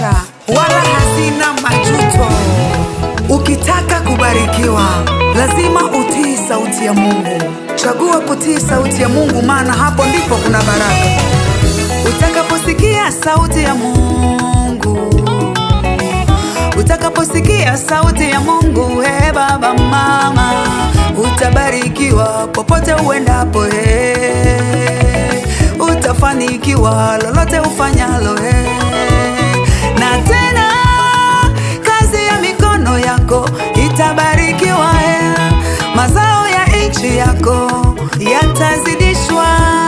maisha wala hazina majuto. Ukitaka kubarikiwa, lazima utii sauti ya Mungu. Chagua kutii sauti ya Mungu, maana hapo ndipo kuna baraka. Utakaposikia sauti ya Mungu, utakaposikia sauti ya Mungu, he baba mama, utabarikiwa popote uendapo, he utafanikiwa lolote ufanyalo, he na tena kazi ya mikono yako itabarikiwa, he mazao ya nchi yako yatazidishwa.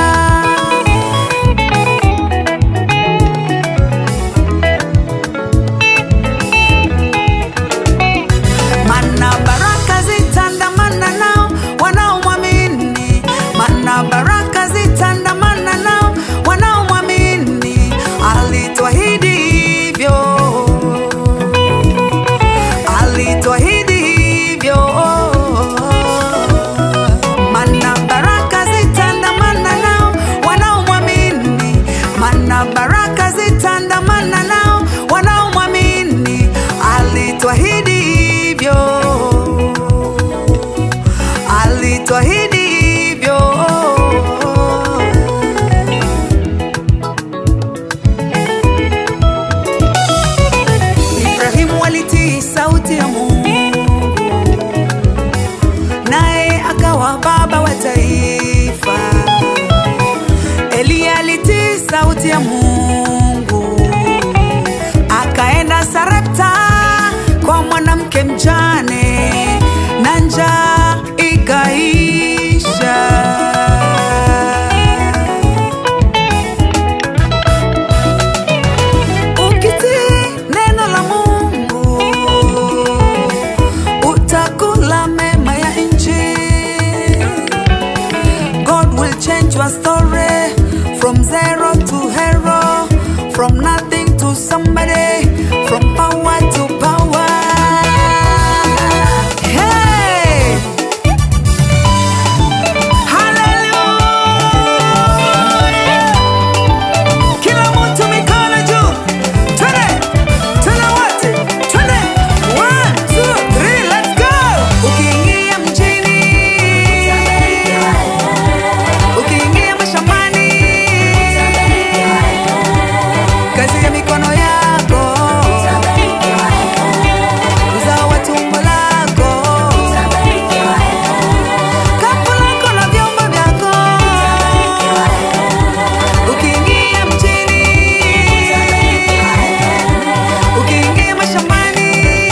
Mana baraka zitandamana nao wanaomwamini, mana baraka zitandamana nao wanaomwamini. Alituahidi hivyo, alituahidi hivyo. Mana baraka zitandamana nao wanaomwamini, mana baraka zitandamana nao wanaomwamini. Alituahidi hivyo, alituahidi hivyo. Ibrahimu alitii sauti ya Mungu, naye akawa baba wa taifa. Eliya alitii sauti ya Mungu, akaenda Sarepta kwa mwanamke mjane, na njaa ikaisha. Ukitii neno la Mungu utakula mema ya nchi. God will change your story from zero to hero, from nothing to somebody, from power to power. Hey! Hallelujah! Kila mtu mikono juu. Twende. Twende wote. Twende. One, two, three, let's go. Ukiingia mjini. Ukiingia mashambani. Kazi ya mikono yako. Uzao wa tumbo lako. Kapu lako na vyombo vyako. Ukiingia mjini, ukiingia mashambani,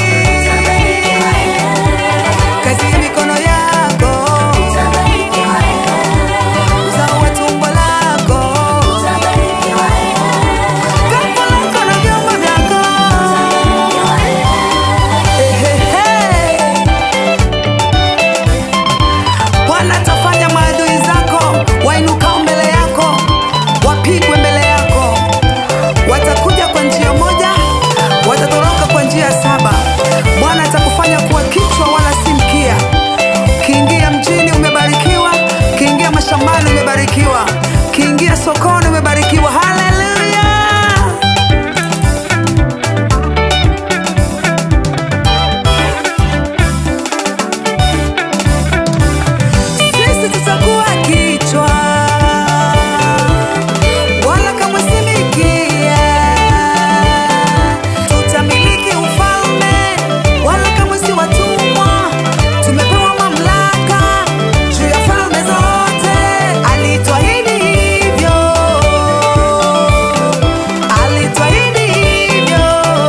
kazi ya mikono yako, uzao wa tumbo lako, kapu lako na vyombo vyako. Ehehe. Bwana atafanya maadui zako wainukao mbele yako wapigwe mbele yako. Watakuja kwa njia moja, watatoroka kwa njia saba. Bwana atakufanya kuwa kichwa wala si mkia. Kiingia mjini umebarikiwa, kiingia mashambani umebarikiwa, kiingia sokoni umebarikiwa. Haleluya! Sisi tutakuwa kichwa wala kama si mikia. Tutamiliki ufalme wala kama si watumwa. Tumepewa mamlaka juu ya falme zote. Alituahidi hivyo, alituahidi hivyo.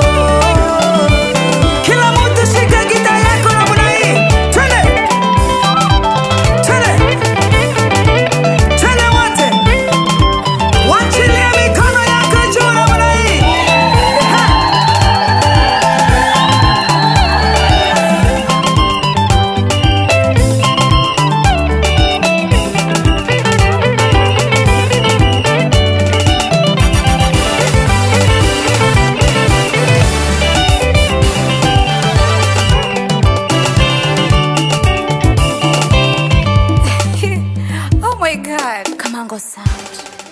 Kila mtu shika gita yako namna hii, twende twende twende wote, wachilia mikono yako juu namna hii. Ha! oh my god. Kamango sound.